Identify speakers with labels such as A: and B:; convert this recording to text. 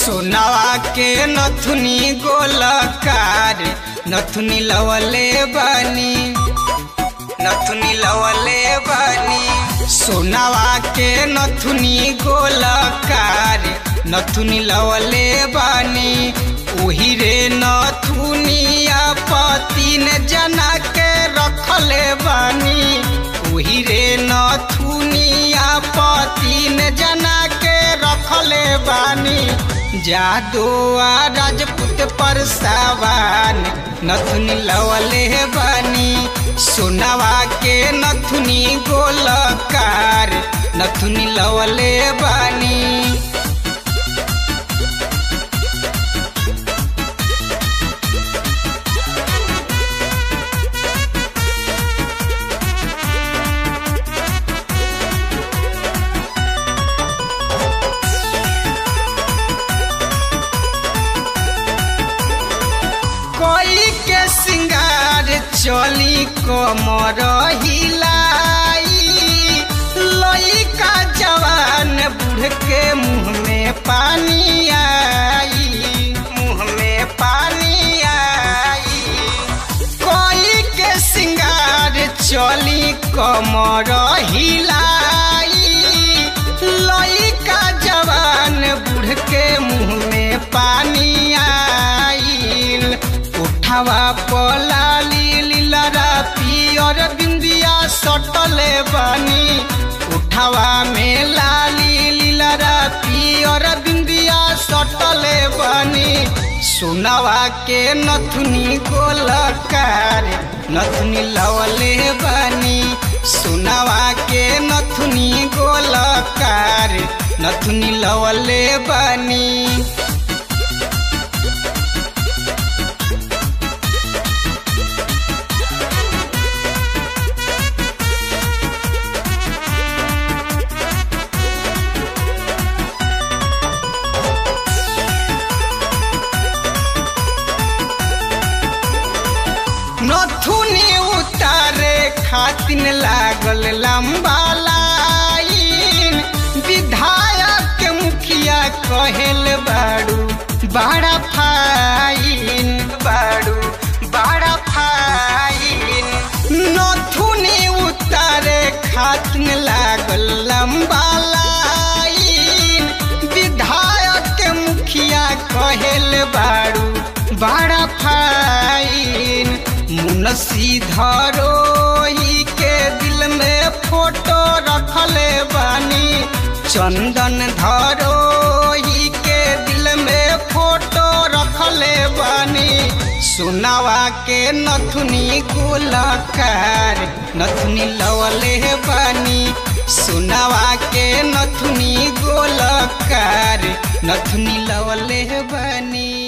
A: सोनावा के नथुनी गोलकार नथुनी लवले बनी नथुनी लवले बनी सोनावा के नथुनी गोलकार नथुनी लवले बनी ओही रे नथुनिया पतिन जना के रखले बनी ओही रे नथुनिया पतिन जना के रखले बानी जादुआ राजपूत पर सावान नथुनी लवले बानी सोनावा के नथुनी गोलकार नथुनी लवले बानी कोई के सिंगार चली कमर हिलाई लइका जवान बूढ़ के मुंह में पानी आई मुंह में पानी आई कोई के सिंगार चली कमर हिलाई लइका जवान बूढ़ के मुंह में पानी आईल उठावा पलाली लीलरा पियर बिंदिया सटले बानी उठावा में लाली लीलरा पियर बिंदिया सटले बानी सोनावा के नथुनी गोलकार नथुनी लवले बानी सोनावा के नथुनी गोलकार नथुनी लवले बानी नथुनी उतारे खातिन लागल लंबा लाइन विधायक के मुखिया कहेल बाड़ू बड़ा फाइन बाड़ू बड़ा फाइन नथुनी उतारे खातिन लागल लंबा लाइन विधायक के मुखिया कहेल बाड़ू बड़ा फाइन मुनसी धरोही के दिल में फोटो रखले बानी चंदन धरोही के दिल में फोटो रखले बानी सोनावा के नथुनी गोलकार नथुनी लवले बानी सोनावा के नथुनी गोलकार नथुनी लवले बानी